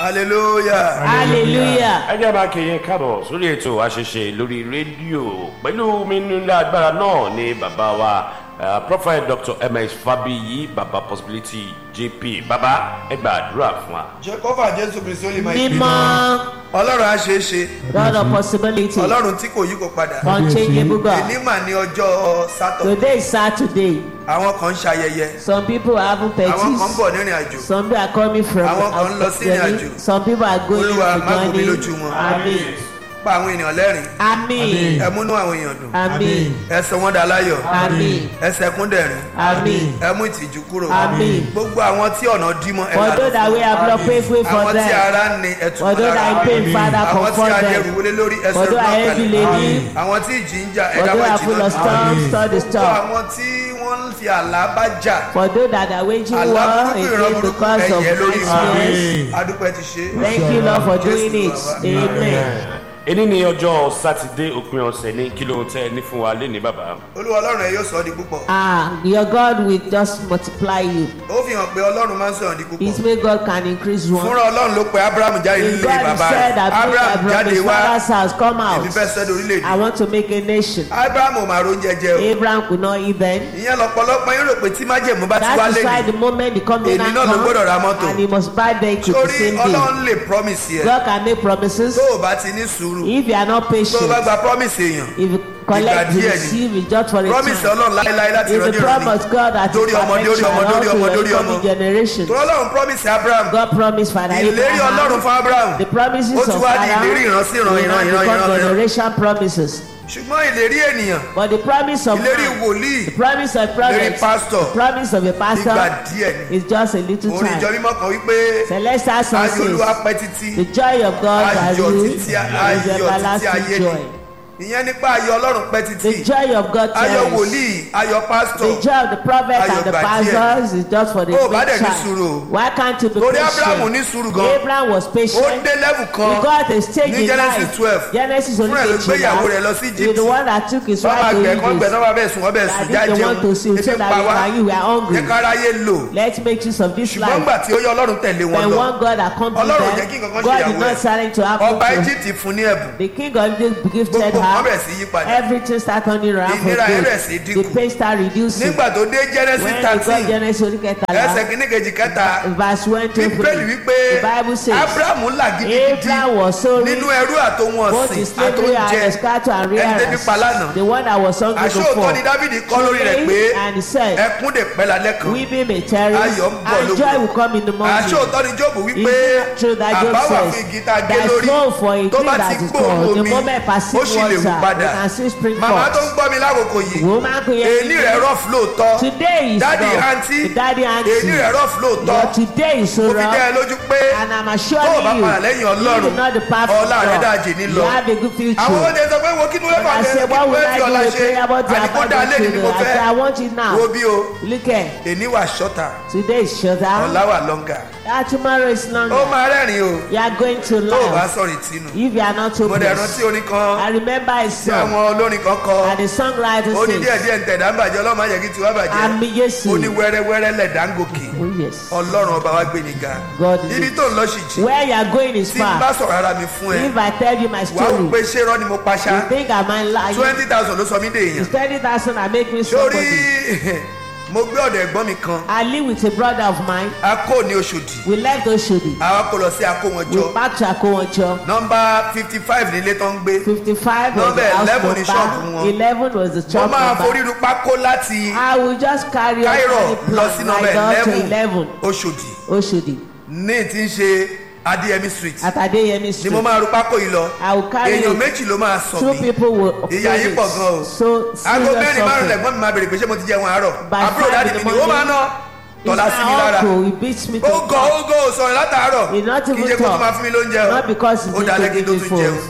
hallelujah. hallelujah. ẹ jẹ́ máa kí yín káàbọ̀ sórí ètò àṣẹṣe lórí rédíò pẹ̀lú mi nílé agbára náà ni bàbá wa eh, prophet dr ms fabiyi baba possibility jp bàbá ẹ gba àdúrà fún wa. jehova jésù kristi ó lè máa mímọ́ ọlọ́run á ṣe é ṣe god of possibility ọlọ́run tí kò yí kò padà unchangeable god èní mà ní ọjọ́ sátọ̀ today is saturday àwọn kan ń ṣayẹyẹ some people are having àwọn kan ń parties bọ̀ nírìn àjò some people are coming from Àwọn kan ń lọ sí ìrìn àjò. some people are going Olúwa, to má gún mi journey lójú wọn. amen pa àwọn ènìyàn lẹ́rìn amen ẹ múnú àwọn èèyàn dùn amen ẹ sọ wọn dà láyọ̀ amen ẹ sẹkún dẹ̀rín amen ẹ mú ìtìjú kúrò Amen. gbogbo àwọn tí ọ̀nà dí mọ́ ẹ for là those that we have not paid way for àwọn tí them ara ń ni ẹ tù for those that are in pain father àwọn tí comfort adẹrù them wọlé lórí ẹsẹ̀ for those that are heavy laden àwọn tí ìjì ń jà for ẹ̀dá those wà that are full jìnnà of storms stop the fún storm àwọn tí wọ́n ń fi àlá bá jà for those that are waging àlá war burúkú ìran against the burúkú cause of ẹ̀yẹ lórí nightmares wọn adúpẹ́ ti ṣe thank you lord for doing it Jésù amen. èní ni ọjọ́ sátidé òpin ọ̀sẹ̀ ní kí ló ń tẹ́ ní fún wa léni bàbá. olúwa ọlọ́run ẹ yóò sọ ọ́ di púpọ̀ ah your god will just multiply you ó fi hàn pé ọlọ́run máa ń sọ̀rọ̀ di it púpọ̀ may god can increase one fúnra ọlọ́run ló pe abraham jáde if nílé god bàbá said rẹ̀ that bring abraham my jáde brother his wá father's house come out èmi fẹ́ sẹ́dọ̀ i orílẹ̀-èdè want to make a nation abraham ò máa ro oúnjẹ jẹ o abraham could not eat then ìyẹn lọ́pọ̀lọpọ̀ yín rò pé tí májèmú bá ti wá that is why lẹ́nu the moment the covenant Èmi náà ló gbọ́dọ̀ ra come mọ́tò. and he must buy vehicle the torí same day ọlọ́run lè promise yẹ god can make promises tó o bá ti ní sùúrù if you are not tó o bá patient gba promise èèyàn if you collect you díẹ̀ ni. receive it just for a promise time ọlọ́run láéláé láti is the ìrọ́jú promise ìrọ́jú god that Dórí is ọmọ, dórí ọmọ, perfection dórí ọmọ, unto dórí your ọmọ. coming generation tó ọlọ́run promise abraham god promised father ìlérí ọlọ́run abraham fún abraham the promises ó of ti wá di father ìlérí ìran sí ìran will ìran now ìran become ìran ìran generation promises ṣùgbọ́n ìlérí ènìyàn but the promise of ìlérí man wòlíì the promise of ìlérí prophet pastor the promise of a ìgbà pastor díẹ̀ ni is just a little orin ìjọ time mímọ́ kan wípé celestial sun ayọ̀ olúwa says pẹ́ títí the joy of God has ayọ̀ you títí is ayọ̀ títí ayé everlasting ni joy ìyẹn nípa ayọ̀ ọlọ́run pẹ́ the títí joy of God ayọ̀ tells wòlíì ayọ̀ pastor the joy of the prophet Ayọ̀ and the gbà díẹ̀. pastors is just for the Ó bá dẹ̀ great ní sùúrù o. child why can't you be torí abraham ní patient sùúrù gan Abraham was ó patient dé level he kan got a stage ní in Genesis life 12. Genesis Fúnra ẹ̀ ló only gbé ìyàwó rẹ̀ lọ sí he Egypt. the one that took his wọ́n máa wife gbẹ̀ to kán gbẹ̀ Egypt náà bá bẹ̀ sùn wọ́n bẹ̀ that sùn if they want to see jájẹun so ebi that pa we wá can you were hungry jẹ́ káráyé lò let's make use of this ṣùgbọ́n life gbà tí ó yọ ọlọ́run tẹ̀lé wọn when lọ one God accompanied Ọlọ́run jẹ́ kí them nǹkan kan God ṣe did ìyàwó not ẹ̀. silent to happen ọba to egypt fún ní ẹ̀bùn the king of Egypt gifted Gbogbo nǹkan her bẹ̀rẹ̀ sí yí padà. everything start turning around for Ìnira yẹn bẹ̀rẹ̀ sí good dínkù. the pain start reducing nígbà tó dé genesis when you got thirteen Genesis orí ẹsẹ̀ kẹtàlá kìíní kejì kẹta verse one to bíbélì three wípé the bible says abraham là gidigidi Abraham was so rich nínú ẹrú àtòhun both ọ̀sìn in slavery and àtòúnjẹ the cattle and ẹni tẹ́bí rearers pa lánàá the one that was hungry àṣé òótọ́ before ni dávidi kọ́ lórí rẹ̀ pé and he said ẹkún dè pẹ́ lálẹ́ kan weeping may tarry Ayọ̀ ń bọ̀ and lógo. joy will come in the morning àṣé òótọ́ ni jóòbù Is wípé it true that Job àbá wà says fún igi tá a gé there is lórí no for a tó tree bá that ti is gbóòórùn called the omi moment ó perceive sì lè wù water padà you can see spring màmá tó ń forth gbọ́ mi lákòókò yìí woman kò yẹ èní rẹ̀ rough lóòótọ́ today is dádì rough àǹtí daddy èní aunty rẹ̀ rough lóòótọ́ but today is so mo fi dẹ́ ẹ rough lójú pé and I'm tó o bá assuring you padà lẹ́yìn you ọlọ́run do not depart from ọlá rẹ̀ God dájì ní you lọ have a good future àwọn oúnjẹ sọ pé wo kí ni wọ́n fà I jẹ́ say kí what ni will wọ́n I fi ọ̀la do a ṣe prayer about the àdìgbò dá lé ní ni mo I say I fẹ́ want it wo now bí o look at èní wà ṣọ́tà today is shorter ọ̀la wà lọ́ngà ah tomorrow is ó longer máa rẹ́rìn o you are going to tó o bá laugh sọ̀rọ̀ ìtinú if you are not mo dẹ̀ hopeless rántí orin kan I remember a tí song àwọn olórin kan kọ and the songwriter ó ní díẹ̀ says díẹ̀ ń tẹ̀dá ń bàjẹ́ ọlọ́run máa yẹ kí tiwa bàjẹ́ àmì Jésù ó ní wẹ́rẹ́wẹ́rẹ́ lẹ̀dá ń gòkè oh yes ọlọ́run ọba wa gbé ni ga God is ibi it. tó ń lọ sì jì where you are going is tí n bá far sọ̀rọ̀ ara mi fún ẹ if I tell you my wàá wò story pé ṣé irọ́ ni mo paṣá you think I might lie twenty thousand ló sọ mí dé èèyàn it's thirty thousand I make me sórí somebody mo gbé ọ̀dọ̀ ẹ̀gbọ́n mi kan I live with a brother of mine a kò ní oṣòdì we left Oshodi àwa kò lọ sí akówọnjọ we back to Akowanjo nọmba fifty five nílé tó ń gbé fifty five was the Number house 11 ni ṣọ́ọ̀bù number wọn. eleven was the mo church máa number forí ru pákó láti I will just carry on cairo any lọ sí plan nọmba right up to eleven eleven oṣòdì Oshodi ní tí ń ṣe adéyẹmí street at Adeyemi ni mo street máa ru pákó yìí lọ I will carry èèyàn it méjì ló máa sọ two mí people will ìyá yìí pọ̀ gan o so aago serious mẹ́rin márùn suffering lẹ́gbọ́n mi máa bèrè pé ṣé mo ti jẹun àárọ̀ By àbúrò five dáàdì in the mi ni ó máa morning, ná It's tọ́lá sí mi my lára uncle he beats me to ó gọ ó gọ ò sọ̀rọ̀ látàárọ̀ He not kì í even ṣe kó tó talk. máa fún mi lóúnjẹ o not because he's ó dalẹ́ kí n tó into tún giving jẹun phones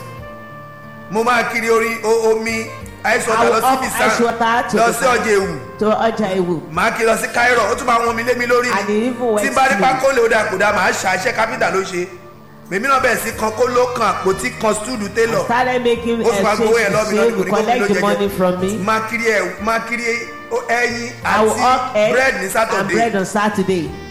mo máa kiri orí o- omi ice I water will lọ sí up bisan ice water to lọ the sí ọjà ewu to ọjà ewu màá kí lọ sí cairo ó tún máa wọn mi lé mi lórí And he even went tí n bá rí to- pákó lè ó dà kó dà màá ṣà iṣẹ́ kápítà ló ṣe mèmí náà bẹ̀rẹ̀ sí kan kó ló kan àpótí kan stúdù télọ̀ started making ó sì máa gbowó yẹn lọ́ọ́ mi exchange lọ́ọ́ to mi kò ní kó mi collect ló the money from jẹjẹ me máa kiri ẹ̀ máa kiri ẹyin I will up àti egg bread ní and sátọ̀dé bread on Saturday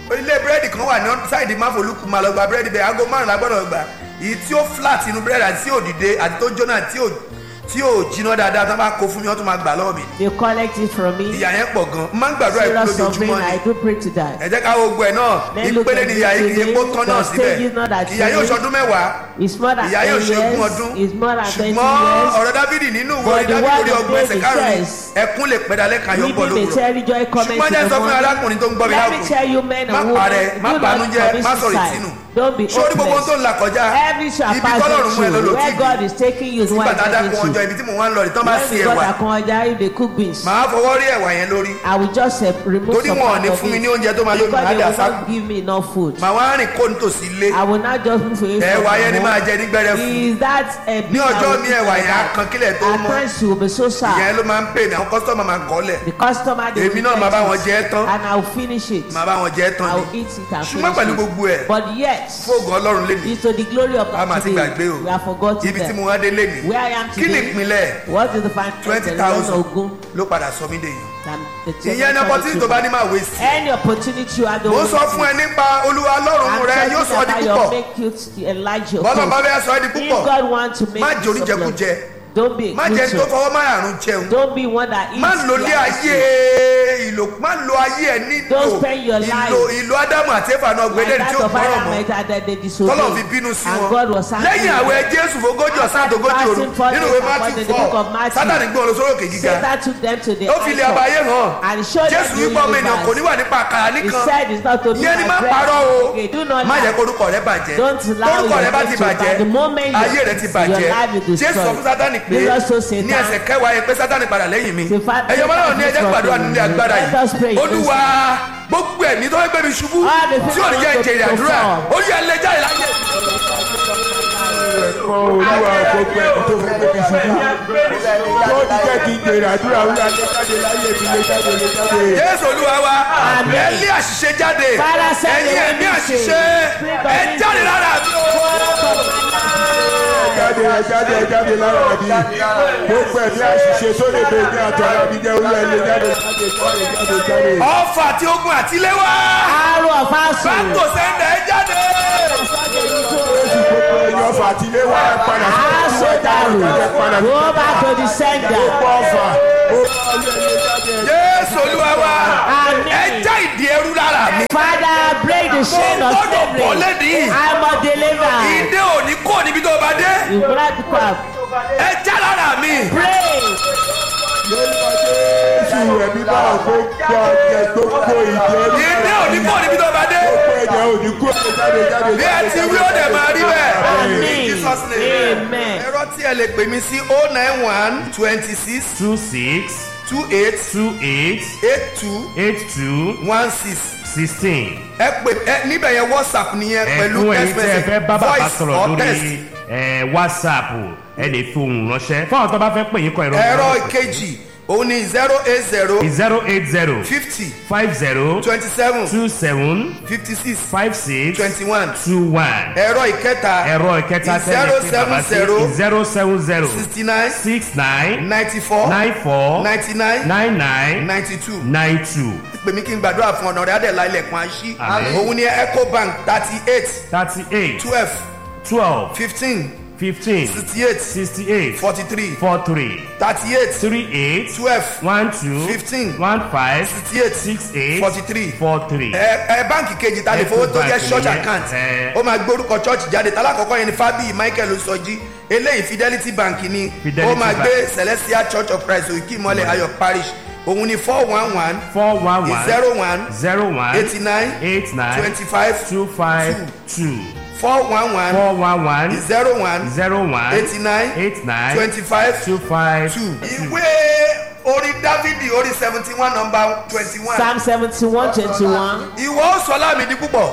ilé búrẹ́dì kan wà ní sáìdì máfolúkú máa lọ gba búrẹ́dì bẹ́ẹ̀ aago márùn-ún la gbọ́dọ̀ gbà èyí tí ó flat inú búrẹ́dì àti tí ò dìde àti tó jóná tí ò tí ò jiná dáadáa tó bá kó fún mi wọ́n tún máa gbà lọ́wọ́ mi They collect it from me. ìyà yẹn pọ̀ gan máa ń gbàdúrà ìkú Serious suffering, lójoojúmọ́ I ni do pray to that. ẹ jẹ́ ká wo gbọ́ ẹ̀ náà Then look ìpele at ni it ìyà yìí kì í today, kó tán náà the stage is not síbẹ̀ that ìyà yóò serious. ṣọdún mẹ́wàá It's more than ìyá yóò 10 ṣe ogún years. ọdún It's more than 20 ṣùgbọ́n years. ọ̀rọ̀ dábìdì nínú ìwé But the dábìdì word orí of ọgbọ̀n ẹsẹ̀ David karùn-ún says, ẹkún lè pẹ́ dalẹ́ kan yóò bọ̀ Weeping may lówùrọ̀ tell joy cometh ṣùgbọ́n jẹ́ in sọ the fún morning. arákùnrin tó ń gbọ́ mi Let me láwùjọ tell you men má and parẹ́ women, má do not banújẹ́ commit má sọ̀rọ̀ suicide. ìtinú Don't be sórí gbogbo hopeless. tó ń là kọjá Every shall ibi pass tọ́lọ́run mú ẹ lọ through. ló Where ti God is taking you is nígbà what tá a dákun I'm ọjọ́ taking ibi tí mò ń wá ń lọ rí tán bá When sí we got ẹ̀wà Akonja, if they cook beans, màá fọwọ́ rí ẹ̀wà yẹn lórí I will just uh, remove torí some wọn ò part ní of fún mi it. ní oúnjẹ tó máa lómi Because máa they dà will sáàkù not give me enough food. màá wá rìn kó nítòsí ilé I will not just move away ẹ̀wà from yẹn ni home. máa jẹ ní gbẹ́rẹ́ fún Is that a ní ọjọ́ mi ẹ̀wà yẹn á kan kílẹ̀ tó At mọ́ times you will be so sad. ìyẹn ló máa ń pè mí àwọn kọ́sítọ́mà máa kọ́ lẹ̀ The customer they Èmi will náà máa bá get wọn it, jẹ ẹ́ tán. and I will finish it. màá bá wọn jẹ́ tán I ni will eat it and ṣùgbọ́n pẹ̀lú finish gbogbo ẹ̀ it. But yet, fóògùn ọlọ́run lé mi it's to the glory of a máa God ti gbàgbé today. o We have forgotten ibi tí mo them. wá dé lé mi Where I am kí ni today, ìpínlẹ̀ what is the final twenty thousand ló padà sọ mí dèyàn ìyẹn ní opportunity tó bá ní máa wé sí Any opportunity you have the mo sọ fún ẹ nípa olúwa ọlọ́run rẹ yóò sọ ọ́ di púpọ̀ make you to enlarge your bọ́lá bá faith. fẹ́ sọ ọ́ di If púpọ̀ God wants to make má you jẹ oníjẹkújẹ surplus, don't be a má jẹ tó creature. fọwọ́ má àrùn jẹun Don't be one that eats má lo lé like ayé ìlò má lo ayé ẹ nílò Don't spend your life. ìlò ìlò ádámù àti éfà náà like gbélé that tí ó of gbọ́rọ̀ Adam mọ́ and that they disobeyed. tọ́lọ̀ fi bínú sí and wọn God was angry. lẹ́yìn àwẹ̀ jésù fogójì ọ̀sán àtògójì òru Fasting for nínú days ìwé and matthew for the book four of Matthew. sátani gbọ́n lọ sórí òkè gíga Satan took them to the ó fi ilé altar abayé hàn and showed jésù them wípé ọmọ ènìyàn kò ní universe. wà nípa àkàrà He nìkan said it's not to be yẹn ni my má bread. parọ́ o Okay, do not má jẹ́ lie. korúkọ rẹ bàjẹ́ Don't allow korúkọ your rẹ bá faith ti to bàjẹ́ bad. The moment you- ayé rẹ ti your bàjẹ́ life is destroyed. jésù sọ fún sátani pé Jesus told Satan, ní ẹsẹ̀ kẹwàá yẹn pé sátani padà lẹ́yìn mi The fa- ẹ̀yọ́ mọ́lá ní ẹjẹ́ Satan gbàdúrà is nílé agbára Let us pray. yìí olúwa gbogbo ẹ̀mí tó fẹ́ gbé mi ṣubú All the tí ò ní jẹ́ people ìjẹ̀rẹ̀ to àdúrà perform. ó yẹ ẹlẹ́jà ìlàjẹ̀ ẹ̀kọ́ olúwa gbogbo ẹ̀mí tó fẹ́ gbé mi ṣubú tó ti jẹ́ kí n jèrè àdúrà wúlò lé jáde láyé mi lé jáde lé jáde. jésù olúwa wa Amen. ẹ lé àṣìṣe jáde Father, send the ẹ̀yin ẹ̀mí wind àṣìṣe Spirit of ẹ wind jáde lára mi o. ẹ jáde ẹ jáde ẹ jáde lára mi gbogbo ẹ̀mí àṣìṣe tó lè bẹ ní àtọ̀ ara mi jẹ́ olúwa lé jáde jáde jáde jáde jáde. ọfà àti ogun àtiléwá Arrow of Asu. báńkò sẹ́ńdẹ̀ ẹ jáde. jésù gbogbo ẹ̀yìn ọfà àti ilé wa ẹ padà sí Asu ẹ Daru. padà sí Go back to the sender. gbogbo ọfà ó bá ọlẹ́ lé jáde. jésù olúwa wa Amen. ẹ já ìdí ẹrú lára mi. Father, break the chain of Mo gbọ́dọ̀ bọ́ slavery. lẹ́nìí. I'm a deliverer. ìdè òní kò níbi tó bá dé You grab the crab. ẹ já lára mi. Pray. lórúkọ jésù ẹ̀mí bá gbogbo ọ̀jẹ̀ gbogbo ìjẹ́ ìdè òní kò níbi tó bá dé. gbogbo ẹ̀jẹ̀ òní kú ẹ̀ jáde jáde bí ẹ ti wí ó dẹ̀ máa rí bẹ́ẹ̀. Amen. In Jesus name. Amen. ẹ̀rọ tí ẹ lè pè mí sí o nine one twenty six two six two eight two eight eight two eight two one six sixteen. ẹ pè ẹ níbẹ̀ yẹn whatsapp nìyẹn pẹ̀lú ẹ̀kún ẹ̀yin text tí ẹ fẹ́ message bá bàbá voice sọ̀rọ̀ or text. lórí ẹ̀, whatsapp ẹ lè fi ohùn ránṣẹ́ fún àwọn tó bá fẹ́ pè yín kọ ẹ̀rọ ẹ̀rọ ìkejì òun ni zero eight zero zero eight zero fifty five zero twenty seven two seven fifty six five six twenty one two one ẹ̀rọ ìkẹta ẹ̀rọ ìkẹta zero tẹ́lẹ̀ sí seven bàbá sí zero zero seven zero sixty nine six nine ninety four nine four ninety nine nine nine ninety two nine two pè mí kí n gbàdúrà fún ọ̀nà rẹ̀ adẹ̀lá ilẹ̀kùn àṣì Àmín. òun ni ecobank thirty eight thirty eight twelve twelve fifteen fifteen sixty eight sixty eight forty three four three thirty eight three eight twelve one two Fifteen. one five sixty eight six eight forty three four three. ẹ ẹ báǹkì kejì ta lè fowó tó jẹ Ecobank church nìyẹn. account Ẹ. ó máa gbórúkọ church jáde talákọ̀ọ́kọ́ yẹn ni fábíyì michael sọjí eléyìí fidelity bank ni Fidelity ó máa Bank. gbé celestial church of christ òkè ìmọ̀lẹ̀ ayọ̀ parish òun ni four one one four one one zero one zero one eighty nine eight nine twenty five two five two four one one four one one zero one zero one eighty nine eight nine twenty five two five two. ìwé orin dávidi orin seventy one number twenty one. Psalm 71 21. ìwọ ó sọ láàmì di púpọ̀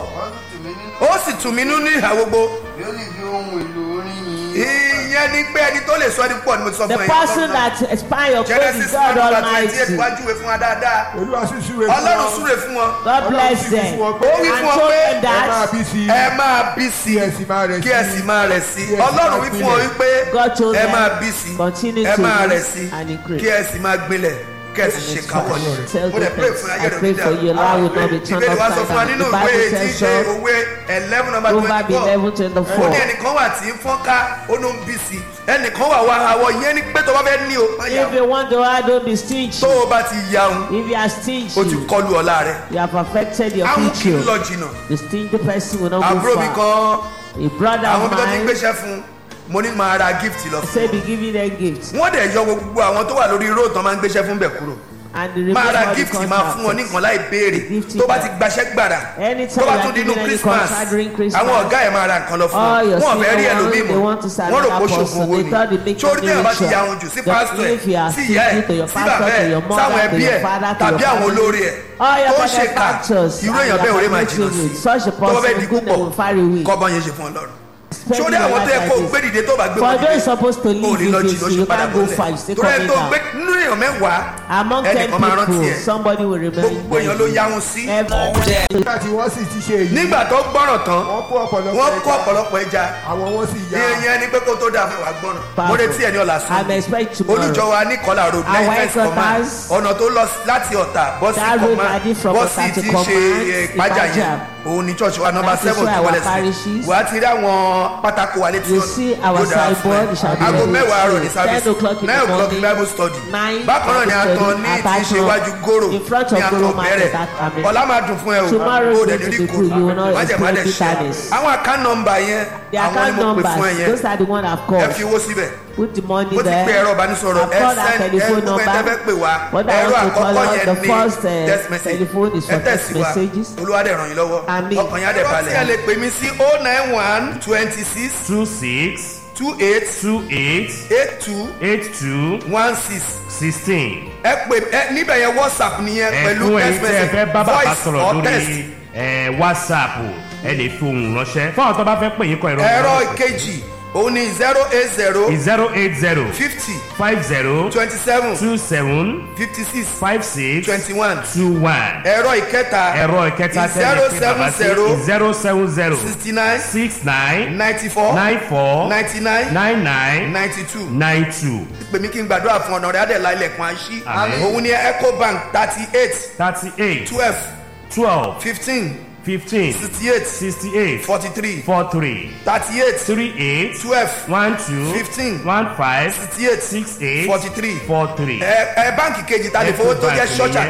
ó sì tù mí nú ní ìhà gbogbo yóò lè fi ohun èlò orin yìí. ìyẹn ni pé ẹni tó lè sọ ní púpọ̀ ni mo ti sọ The fún ẹ. person that expire your faith genesis is one God number twenty eight Almighty. wájú ìwé fún wa dáadáa olúwa sì súre fún ọlọ́run wọn. súre fún wọn God bless Ọlọ́run sì them. fún wọn ó pé wí And fún ọ told pé them ẹ máa that bí sí i ẹ máa bí sí kí ẹ sì máa rẹ̀ kí ẹ sì máa rẹ̀ sí Kí ẹ sì ọlọ́run máa wí fún ọ gbilẹ̀. wípé God told ẹ them, máa bí sí continue ẹ to máa live rẹ̀ sí and increase. kí ẹ sì máa gbilẹ̀ kẹ́sì ṣe káwọ́ ni Tell mo dẹ̀ pray fún God, ayé I rẹ̀ pray dídá for you, life will not be turned ìbéèrè wa sọ upside fún wa down. nínú The ìwé Bible tí í says ṣe so. òwe eleven number Proverbs twenty 11, four 24. ó ní ẹnìkan wà tí ń fọ́nká ó ló ń bí sí ẹnìkan wà wá àwọ̀ yẹn ni pé tó bá fẹ́ ní o má yà If you want to add, don't be stingy. tó o bá ti yaun If you are o ti stingy, kọlu ọ̀la rẹ̀ you have affected your àwọn kì í future. lọ jìnnà The stingy person will not go àbúrò mi far. kan A brother àwọn of bí wọ́n ti ń mine gbéṣẹ́ fún mo ní máa ra gift lọ fún said be giving them gifts. wọ́n dẹ̀ yọ gbogbo àwọn tó wà lórí road tán máa ń gbéṣẹ́ fún bẹ̀ kúrò And the máa ra all the gift máa fún wọn ní contractors. nǹkan láì béèrè Gift tó bá back. ti gbaṣẹ́ gbàrà Anytime tó bá you tún are di inú giving any christmas contract during Christmas, àwọn ọ̀gá ẹ̀ máa ra nǹkan lọ fún all wọn your wọn ò fẹ́ rí senior ẹlòmíì ones, they want to mọ́ serve wọ́n rò pé another ṣòfò person. owó They ni thought they make sórí money tẹ́yàn bá ti richer. ya ohun jù sí But pásítọ̀ ẹ̀ if you are sí ìyá ẹ̀ stingy to your sí pastor, bàbá to ẹ̀ your mother, sáwọn to ẹbí your ẹ̀ father, to tàbí your àwọn family. olórí ẹ̀ All your tó ṣe ká benefactors irú and èèyàn your bẹ́ẹ̀ orí máa jìnnà family sí such a tó bá fẹ́ person di good púpọ̀ name will far away. kọ́bọ̀n yẹn ṣe fún ọlọ́run Spending sórí your àwọn tó yẹ life kó like gbé this. dìde tó bá gbé For wọn those supposed to ò ní leave lọ this, jìnnà ó you ṣe padà can't go bọ́lẹ̀ far, you stay torí ẹ coming tó down. gbé nínú èèyàn mẹ́wàá Among ten ẹnìkan máa rántí people, ẹ̀ somebody will remember gbogbo èèyàn ló yá wọn sí nígbà tí wọ́n sì ti ṣe èyí nígbà tó gbọ́ràn tán wọ́n kó ọ̀pọ̀lọpọ̀ wọ́n kó ẹja ọ̀pọ̀lọpọ̀ ẹja àwọn wọn sì yá ìyẹn ni pé kó tó dáa fẹ́ wàá gbọ́ràn mo retí ẹ̀ ní ọ̀la I'm sùn expect tomorrow. olùjọ wa ní kọlà road Our nine first command headquarters- ọ̀nà tó lọ láti ọ̀tà bọ́ sí That road command leading from bọ́ Ọ̀tà sí to ti ṣe command, eh, ìpájà yẹn Ìpájà. òun ní church wa number That is seven where our wọlé sí parishes- wàá ti rí àwọn pátákó wa létí You ọ̀nà see our yóò dára fún signboard, ẹ. it shall be aago ready mẹ́wàá àárọ̀ ní to service 10 o'clock in nine the o'clock ní morning, bible study nine bákan náà ni a Bible tán study ní at ti ṣe Ashland, iwájú gòrò in front ní of àtọ̀ Goro market bẹ̀rẹ̀ at Amen. ọ̀la máa dùn fún ẹ o Tomorrow o is dẹ̀ going ní to be kò good. You will not májẹ̀ má dẹ̀ experience ṣe bitterness. àwọn account number yẹn The àwọn ni account mo pè fún ẹ numbers, yẹn those are the one I've ẹ called. fi owó síbẹ̀ Put the money mo ti there. pe ẹ̀rọ ìbánisọ̀rọ̀ I've ẹ called our send ẹ telephone gbogbo ẹ tẹ́ fẹ́ pè wá What I ẹ̀rọ want to call àkọ́kọ́ out, yẹn the ní first, uh, text message telephone is ẹ for text tẹ̀sí wa messages. olúwa dẹ̀ ràn yín lọ́wọ́ Àmín. ọkàn yín á dẹ̀ balẹ̀. ẹ lè pè mí sí oh nine one twenty six two six two eight two eight eight two eight two one six sixteen. ẹ pè ẹ níbẹ̀ yẹn whatsapp nìyẹn pẹ̀lú ẹ̀fún ẹ̀yin text tí ẹ fẹ́ message bá bàbá voice sọ̀rọ̀ or text. lórí ẹ̀, whatsapp ẹ lè fi ohùn ránṣẹ́ fún àwọn tó bá fẹ́ pè yín kọ ìrọ̀ ẹ̀rọ ìkejì òun ni zero eight zero zero eight zero fifty five zero twenty seven two seven fifty six five six twenty one two one ẹ̀rọ ìkẹta ẹ̀rọ ìkẹta zero tẹ́lẹ̀ pé seven bàbá sí zero zero seven zero sixty nine six nine ninety four nine four ninety nine nine nine ninety two nine two pè mí kí n gbàdúrà fún ọ̀nà rẹ̀ adẹ̀lá ilẹ̀kùn àṣì Àmín. òun ni ecobank thirty eight thirty eight twelve twelve fifteen fifteen sixty eight sixty eight forty three four three thirty eight three eight twelve one two Fifteen. one five sixty eight six eight forty three four three. ẹ ẹ báǹkì kejì ta lè fowó tó jẹ́ Ecobank church nìyẹn.